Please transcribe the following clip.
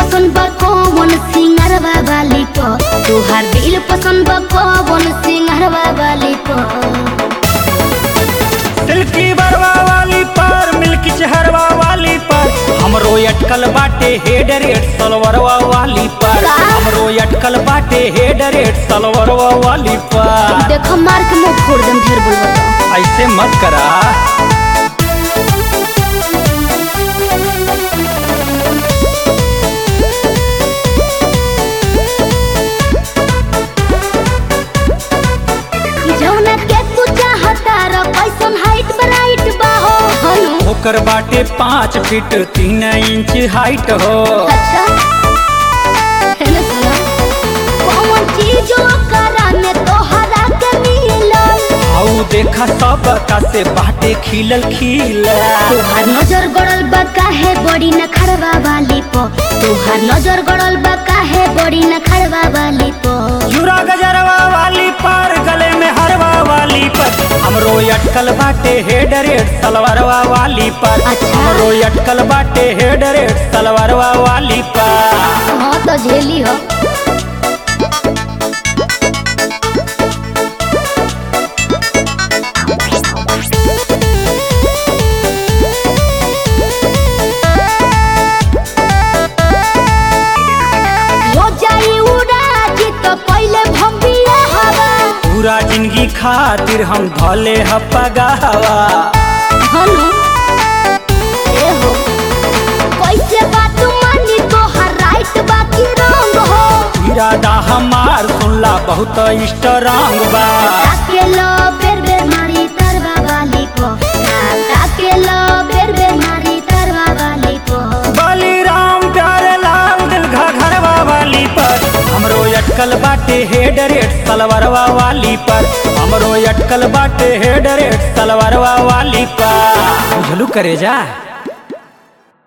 पसंद बा कौन सिंगरवा वाली प तोहार दिल पसंद बा कौन सिंगरवा वाली प सिल्की बरवा वाली पर मिल्की चहरवा वाली पर हमरो अटकल बाटे हेड रेड सलवरवा वाली पर का? हमरो अटकल बाटे हेड रेड सलवरवा वाली पर देख मार के मुंह फोड़ देम ढेर बोलबा तो। ऐसे मत करा जौना के तू चाहता र कैसन हाइट ब्राइट बा हो हनु ओकर बाटे पाँच फीट तीन इंच हाइट हो अच्छा हेने सुना कौन चीज ओकरा में तोहरा के मिलल आऊ देखा सब का से बाटे खिलल खिलल तोहार नजर गड़ल बा काहे बड़ी न खड़वा वाली प तोहार नजर गड़ल बा काहे बड़ी न खड़वा वाली प जुरा गजरवा वाली पर गले में हरवा वाली पर हमरो अटकल बाटे हेड रेड सलवारवा वाली पर अच्छा। हमरो अटकल बाटे हेड रेड सलवारवा वाली पर हाँ तो झेली हो हो जाई उड़ाज तो पहले भम्बिया हवा पूरा जिंदगी खातिर हम धले हपगावा हनु ए हो कैसे बात मानी तोहार राइट बाकी रंग हो इरादा हमार सुनला बहुत स्ट्रांग बा ताके लो बेर बेर मारी तरवा वाली को ताके लो बेर बेर मारी तरवा वाली को बलिराम प्यारे लाल दिल घरवा वाली पर हमरो अटकल बाटे हेड रेड सलवारवा वाली पर हमरो अटकल बाटे हेड रेड सलवारवा वाली पर बुझलू करे जा